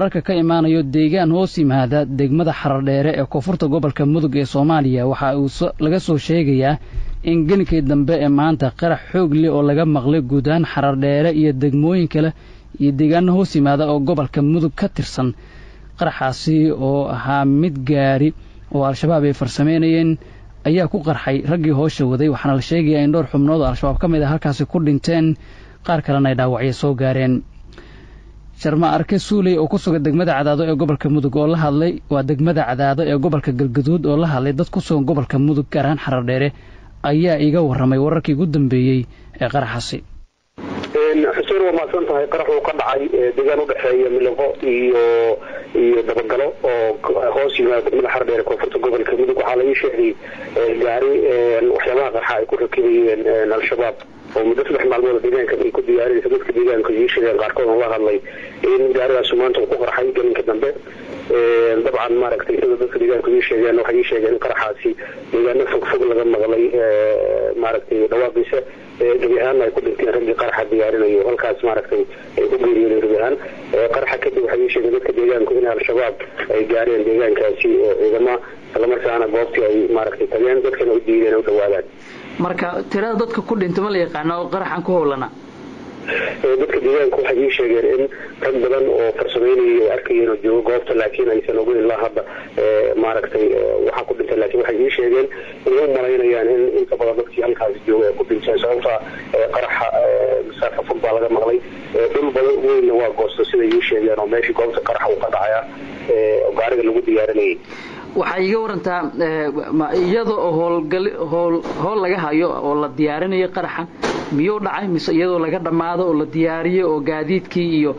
wararka ka imaanayo deegaan hoos yimaada degmada xaradheere ee koonfurta gobolka mudug ee soomaaliya waxa uu laga soo sheegayaa in gelinkii dambe ee maanta qarax xoog leh oo laga maqlay guud ahaan xaradheere iyo degmooyin kale iyo deegaano hoos yimaada oo gobolka mudug ka tirsan qaraxaasi oo ahaa mid gaari oo al-shabaab ay farsameynayeen ayaa ku qarxay raggii hoosha waday waxaana la sheegayaa in dhowr xubnood oo al-shabaab ka mid a halkaasi ku dhinteen qaar kalena ay dhaawacyo soo gaareen sharma arke suuley oo ku sugan degmada cadaado ee gobolka mudug oo la hadlay waa degmada cadaado ee gobolka galgaduud oo la hadlay dad ku sugan gobolka mudug gaar ahaan xaradheere ayaa iga warramay wararkii ugu dambeeyey ee qaraxaasi xuseen waa mahadsan tahay qarax uu ka dhacay deegaan udhexeeya miliqo iyo iyo dabagalo oo hoos yimaada degmada xaradheere koonfurta gobolka mudug waxaa laga sheegay gaari waxyaabaha qarxa ay ku rakibayeen al-shabaab oo muddo saddex maalmood deegaanka ay ku diyaarinaysa dadka deegaanka ii sheegeen qaarkood oo la hadlay in gaarigaas maanta uu ku qarxay gelinka dambe dabcan maaragtay sida dadka deegaanka ii sheegeen waxay ii sheegeen in qaraxaasi deegaano fog fog laga maqlay maaragtay dhawaaqiisa gebi ahaanna ay ku dhinteen raggii qaraxa diyaarinayo halkaas maaragtay ay ku geeriyoodeen gebi ahaan qaraxa kadib waxay ii sheegeen dadka deegaanku in al-shabaab ay gaareen deegaankaasi ciidama islamarkaana goobtii ay maaragtay tageen dadkana u diideen u dhawaadaan marka tirada dadka ku dhinta ma la yaqaano oo qaraxan ku howlana dadka deegaanka waxay ii sheegeen in rag badan oo farsameynayay ay arkayeen oo joogo goobta laakiin aysan ogeyn ilaa hadda maaragtay waxaa ku dhintay laakiin waxay ii sheegeen inay u malaynayaan in inta badan dadkii halkaasi jooga ay ku dhinteen sababta qaraxa masaafa fog baa laga maqlay dhul badan weynna waa goosta siday ii sheegeen oo meeshii goobta qaraxa uu ka dhacaya gaariga lagu diyaarinayay waxaa iiga warantaa iyada oo howlgal howl howl laga hayo oo la diyaarinayo qaraxan miyuu dhacay mise iyadoo laga dhammaado oo la diyaariyo oo gaadiidkii iyo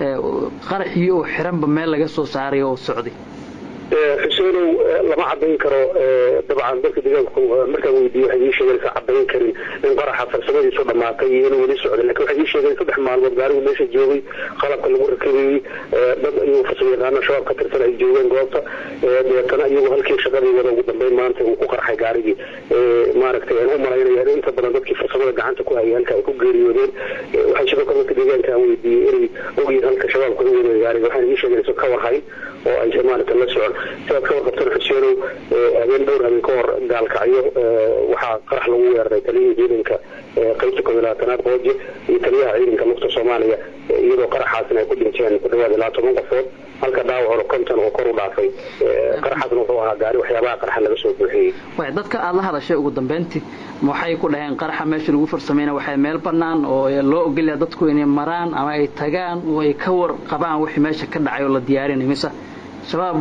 qaraxii oo xiranba meel laga soo saaray oo socday xuseenow lama cadayn karo dabcan dadka deegaanku markaan weydiiye waxay ii sheegeen sa cadayn karin in qaraxa farsamadiisu dhamaatay iyo inuu weli socday lakin waxay ii sheegeen saddex maalmood gaarigu meesha joogay qalabka lagu rakabayey dad iyagoo farsamo yaqaano shabaab ka tirsan ay joogeen goobta deetana iyagoo halkii shaqadii wada ugu dambeyn maanta uu ku qarxay gaarigii maaragtay aan u malaynaya in inta badan dadkii farsamada gacanta ku hayay halka ay ku geeriyoodeen waxay sidoo kale dadka deegaanka aan weydiiyey inay ogyihiin halka shabaabka u wadeen gaariga waxayna ii sheegeen iso ka warhayn oo aysan maaragta la socon sidaad ka warqabtan xuseenow habeen dhowr habeen ka hor gaalkacyo waxaa qarax lagu weeraray taliyihii ciidanka qaybta koob iyo labaatanaad qooje iyo taliyaha ciidanka lugta soomaaliya iyadoo qaraxaasna ay ku dhinteen ku dhawaad ilaa toban qofood halka dhaawacuna konton oo kor u dhaafay qaraxaasna wuxuu ahaa gaari waxyaabaha qaraxa laga soo buuxiyey way dadka aada la hadashay ugu dambeyntii waxay ku dhaheen qaraxa meesha lagu farsameyna waxay meel bannaan oo loo ogolyaa dadku inay maraan ama ay tagaan oo ay ka warqabaan wixii meesha ka dhacay oo la diyaarinay mise shabaab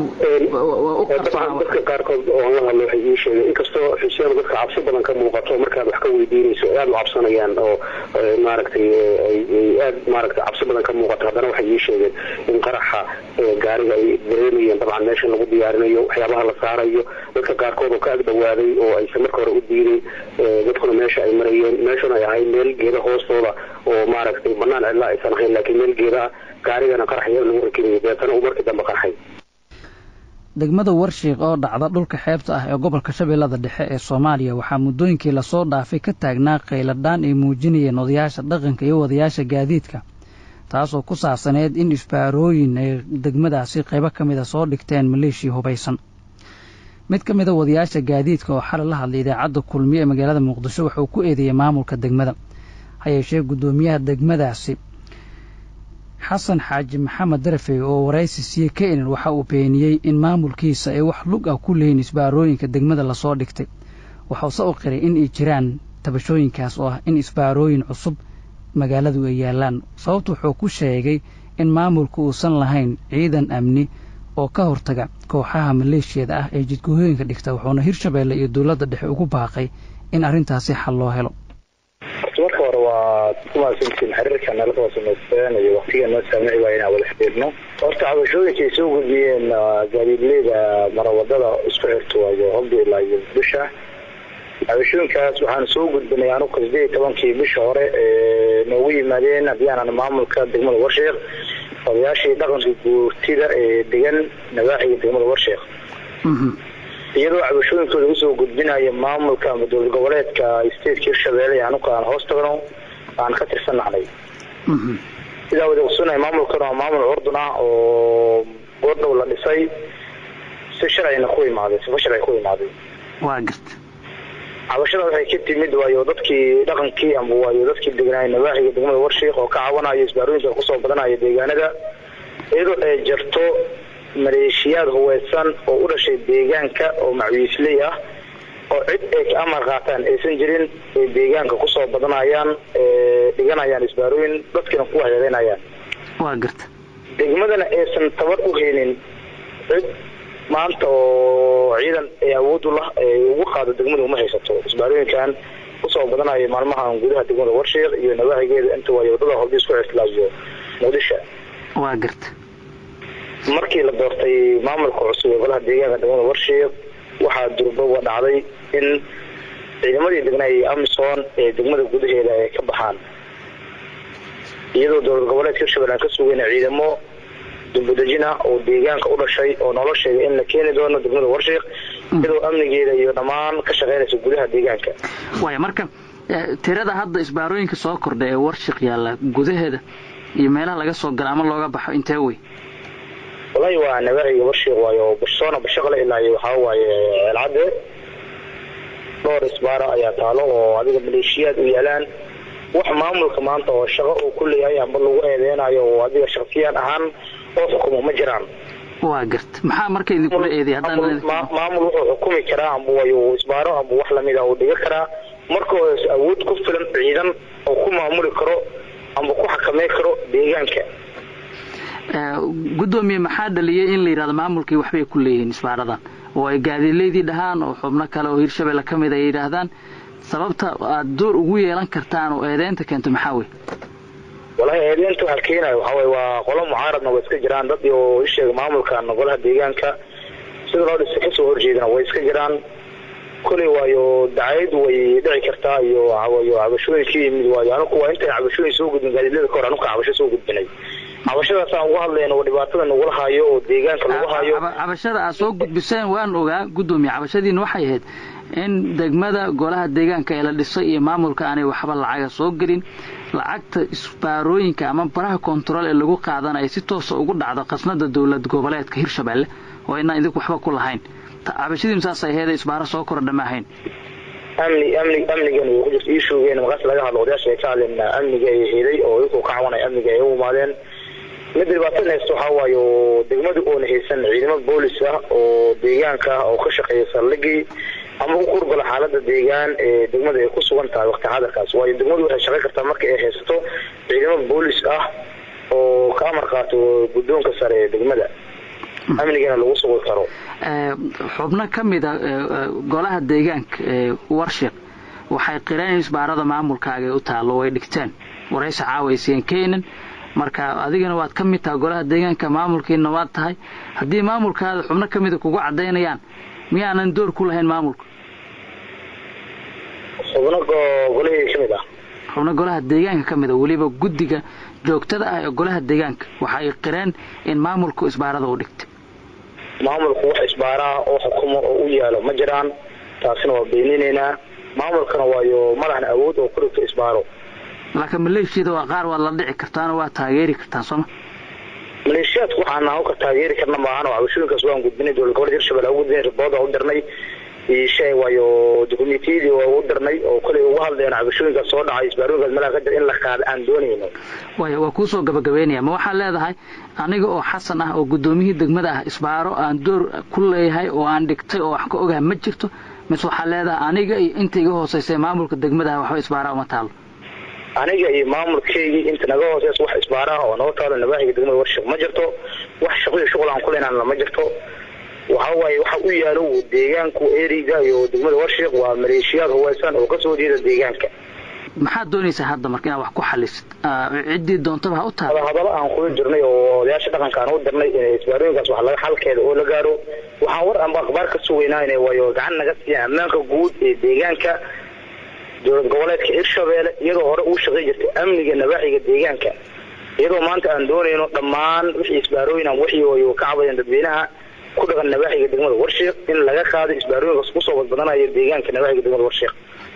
dadka qaarkood oo aan la hadlo waxay ii sheegeen inkastoo xuseen dadka cabsi badan ka muuqato markaad wax ka weydiinayso ay aada u cabsanayaan oo maaragtay ay aad maaragtay cabsi badan ka muuqato haddana waxay ii sheegeen in qaraxa gaariga ay dareemayeen dabcan meesha lagu diyaarinayo waxyaabaha la saarayo dadka qaarkood oo ka ag dhawaaday oo aysan marka hore u diiday dadkuna meesha ay marayeen meeshuna ay ahayd meel geeda hoostooda oo maaragtay banaan cidla aysan ahayn laakiin meel geeda ah gaarigana qarax yar lagu rakibayo deetana uu markii dambe qarxay degmada warshiiq oo dhacda dhulka xeebta ah ee gobolka shabeellada dhexe ee soomaaliya waxaa muddooyinkii lasoo dhaafay ka taagnaa qayladhaan ay muujinayeen odayaasha dhaqanka iyo wadayaasha gaadiidka taasoo ku saabsaneyd in isbaarooyin ay degmadaasi qaybo ka mida soo dhigteen maleeshiya hubaysan mid ka mida wadayaasha gaadiidka oo xalay la hadlay idaacadda kulmiye ee magaalada muqdisho wuxuu ku eedeeyey maamulka degmada ha yeeshee guddoomiyaha degmadaasi xasan xaaji maxamed darafey oo waraysi siiye kenen waxa uu beeniyey in maamulkiisa ay wax lug ah ku leeyiin isbaarooyinka degmada lasoo dhigtay waxuuse u qiray in ay jiraan tabashooyinkaas oo ah in isbaarooyin cusub magaaladu ay yaallaan sababtu wuxuu ku sheegay in maamulku uusan lahayn ciidan amni oo ka hortaga kooxaha maleeshiyada ah ee jidgooyooyinka dhigta wuxuuna hirshabeelle iyo dowladda dhexe ugu baaqay in arrintaasi xal loo helo marka hore waa kumaasantiin xiriirka nala soo samaysteen iyo waktiga noo saamici waaya inaan wada xiriirno horta cabashooyinka ay soo gudbiyeen gaadiidleyda marawadada isku xirto waayo hobda ilaa iyo bisha cabashooyinkaas waxaanu soo gudbinay anuka sideed iyo tobankii bisha hore noogu yimaadeen haddii aanan maamulka degmada warsheekh odayaashii dhaqanka guurtida ee degan nawaaxiga degmada warsheekh iyadoo cabashooyinkooda usoo gudbinaya maamulka ama dowlad goboleedka stateka hirshabeelle anuka aan hoos tagno aan ka tirsannahnay sidaa wada ogsoonaya maamulkan waa maamul curdun ah oo goordhow la dhisay si sharcina ku imaaday sifa sharci ku imaaday waa garta cabashada waxay ka timid waayo dadkii dhaqankii ama waayo dadkii degnaay nawaaxiga degmada warshiik oo ka cabanaya isbaarooyinka kusoo badanaya deegaanada iyadoo ay jirto maleeshiyaad huweysan oo u dhashay deegaanka oo macwiisley ah oo cid ay ka amar qaataan aysan jirin ay deegaanka kusoo badanayaan dhiganayaan isbaarooyin dadkiina ku waxyeelanayaan waa garta degmadana aysan tabar u helin cid maanta oo ciidan ay awood u lah ay ugu qaado degmada uma haysato isbaarooyinkan kusoo badanaya maalmahan gudaha degmada warshiik iyo nawaaxigeeda inta waayo wadada hordis ku xirtilaayo muqdisho waa garta markii la doortay maamulka cusub ee golaha deegaanka degmada warshiik waxaa durboba dhacday in ciidamadii degnaay amisom ee degmada gudaheeda ay ka baxaan iyadoo dowlad goboleedka hirshabelle aan ka sugayna ciidamo dumbudejina oo deegaanka u dhashay oo noola sheegay in la keeni doono degmada warshiik iyadoo amnigeeda iyo dhammaan ka shaqeynaysa gudaha deegaanka waaya marka tirada hadda isbaarooyinka soo kordha ee warshiq yaalla gudaheeda iyo meelaha laga soo gala ama looga baxo intee wey walahi waa nawaaxiga warshiik waayo bashoona bashaqle ilaa iyo waxaa waaye ceelcadde dhowr isbaara ayaa taalo oo adiga maleeshiyaad u yaalaan wax maamulka maanta oo shaqo uu ku leeyahay amba lagu eedeynayo oo adiga shaksiyaan ahaan oo xukumo ma jiraan waa garta maxaa marka idinkula eeday maamul wuxuu xukumi karaa amba wayo isbaaro amba wax lamida uu dhiga karaa marka hoos awood ku filan ciidan oo ku maamuli karo amba ku xakamey karo deegaanka guddoomiye maxaa dhaliyay in la yidhahdo maamulkii waxbay ku leeyihiin isbaaradan oo ay gaadiileydii dhahaan oo xubno kale oo hirshabelle ka mid ay yidhaahdaan sababta aad door ugu yeelan kartaan oo eedeynta keento maxaa wey walahi eedeynta waxaa keenaya waxaa waye waa qolo mucaaradna way iska jiraan dad oo isheega maamulkan golaha deegaanka sida loo dhisa kasoo horjeedana way iska jiraan koley waayo dacayad way dhici kartaa iyo wayo cabashooyin ka yimid waayo anugu waa intay cabashooyin soo gudbin gaadiidlada kahor anuka cabasho soo gudbinay cabashadaasaan uga hadlayna oo dhibaatada nagula hayo oo deegaanka lagu hayo cabashada aad soo gudbiseen waan ogaa guddoomiye cabashadiina waxay ahayd in degmada golaha deegaanka ee la dhisay iyo maamulka aanay waxba lacaga soo gelin lacagta isbaarooyinka ama baraha kontarool ee lagu qaadanayo si toosa ugu dhacdo qasnada dowlad goboleedka hirshabelle oo inaan idinku waxba ku lahayn cabashadiinu saasay aheed isbaaro soo kordha ma ahayn amni amni amnigan way ku jirta ii shoogeen markaas laga hadlo odayaasha ay ka hadleen amniga ay helay oo iyankuu ka cawanaya amniga ay u imaadeen mid dhibaatada haysta waxaa waayo degmadu oona haysan ciidamo boolis ah oo deegaanka ah oo ka shaqeeya saldhigii ama ku kurgala xaalada deegaan ee degmada ay ku sugan tahay waqti xadarkaas waayo degmadu waxay shaqey kartaa marka ay haysato ciidamo boolis ah oo ka amar qaato guddoonka sare ee degmada amnigana lagu sugi karo xubno ka mida golaha deegaanka ee warshiq waxay qireen in isbaarada maamulkaaga u taallo way dhigteen waraysi caawaysiin keenan marka adigana waad ka mid tahay golaha deegaanka maamulkiina waad tahay haddii maamulkaada xubno ka mida kugu cadaynayaan miyaanan door ku lahayn maamulka xubno golahii ka mid ah xubno golaha deegaanka ka mid a weliba guddiga joogtada ah ee golaha deegaanka waxa ay qireen in maamulku isbaarada u dhigtay maamulku wax isbaaraha oo xukumo oo u yaalo ma jiraan taasina waa beeninaynaa maamulkana waayo madaxna awood oo ku dhigto isbaaro laakiin maleeshiyada waa qaar waad la dhici kartaan oo waa taageeri kartaan sooma maleeshiyaadku waxaan nahan ka taageeri karna maahan oo cabashooyinkaas waan gudbinay dowlad gobolka hirshabelle aan u gudbinay ribood aan u dirnay shay waayo dukumentiyadii waa u dirnay oo kolay uga hadlayno cabashooyinkaas soo dhacay isbaarooyinkaas meelaha ka jira in la qaada aan doonayno waaya waa kuusoo gabagabeynaya ma waxaad leedahay aniga oo xasan ah oo guddoomiyihii degmada ah isbaaro aan door ku leeyahay oo aan dhigtay oo wax ka ogaha ma jirto mise waxaad leedahay aniga iyo inta iga hooseysay maamulka degmadaha waxba isbaaraa uma taalo aniga iyo maamulkeygii inta naga hooseys wax isbaaraha oo naga taalo nawaaxiga degmada warshiq ma jirto wax shaqo iyo shuqul aan kuleynaan ma jirto waxa waaye waxa u yaalo deegaanku eriga iyo degmada warshiq waa maleeshiyaad huweysan oo kasoo jeeda deegaanka maxaad doonaysaa hadda marka inaad wax ku xalisid ciddii doontaba ha u tahay hadalo aan kula jirnay oo odayaasha dhaqanka aan u dirnay inay isbaarooyinkaas wax laga xalkeeda oo la gaaro waxaan war amba akhbaar ka sugaynaa inay waayo gacan naga siiyaan ammaanka guud ee deegaanka dowlad goboleedka hirshabelle iyadoo hore uu shaqey jirtay amniga nawaaxiga deegaanka iyadoo maanta aan doonayno dhammaan wixii isbaarooyin aan wixii wayo ka cabayeen dadweynaha ku dhaqan nawaaxiga degmada warshiiq in laga qaado isbaarooyinkaas kusoo badbadanayo deegaanka nawaaxiga degmada warshiiq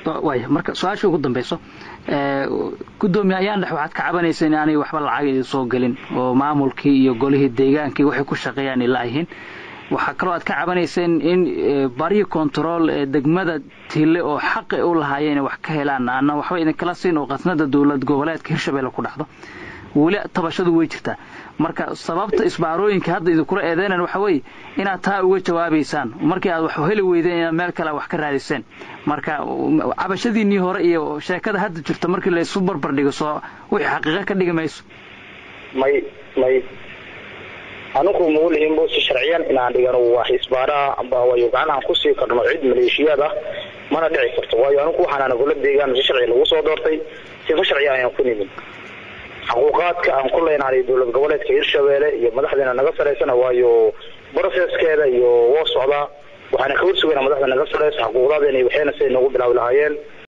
waaya marka su-aasha ugu dambeyso guddoomiye ayaan dhex waxaad ka cabanaysa in aanay waxba lacag idin soo gelin oo maamulkii iyo golihii deegaankii waxay ku shaqeeyaan ila yihiin waxaa kaloo aad ka cabanayseen in bariyi control ee degmada tille oo xaqi u lahaayeen wax ka helaan aana waxba idinkala siin oo qasnada dowlad goboleedka hirshabelle ku dhacdo weli tabashadu way jirtaa marka sababta isbaarooyinka hadda idinkula eedeynan waxa weeye inaad taa uga jawaabaysaan markii aad wax heli weydeen inaad meel kale wax ka raadiseen marka cabashadiinnii hore iyo sheekada hadda jirta markii laysu barbardhigo soo wixii xaqiiqo ka dhigi mayso may may anugu maulihin bosi sharciyan inaan dhigano wax isbaaraha amba wayo gacanahan kusii karno cid maleeshiyaad ah mana dhici karto waayo anugu waxaana gola deegaan si sharci lagu soo doortay sifa sharciya ayaan ku nimin xuquuqaadka aan ku leenahay dowlad goboleedka hirshabelle iyo madaxdeena naga saraysana waayo brocesskeeda iyo woo socdaa waxaana ka warsugayna madaxda naga saraysa xuquuqdaadeena waxayna siday noogu bilaabi lahaayeen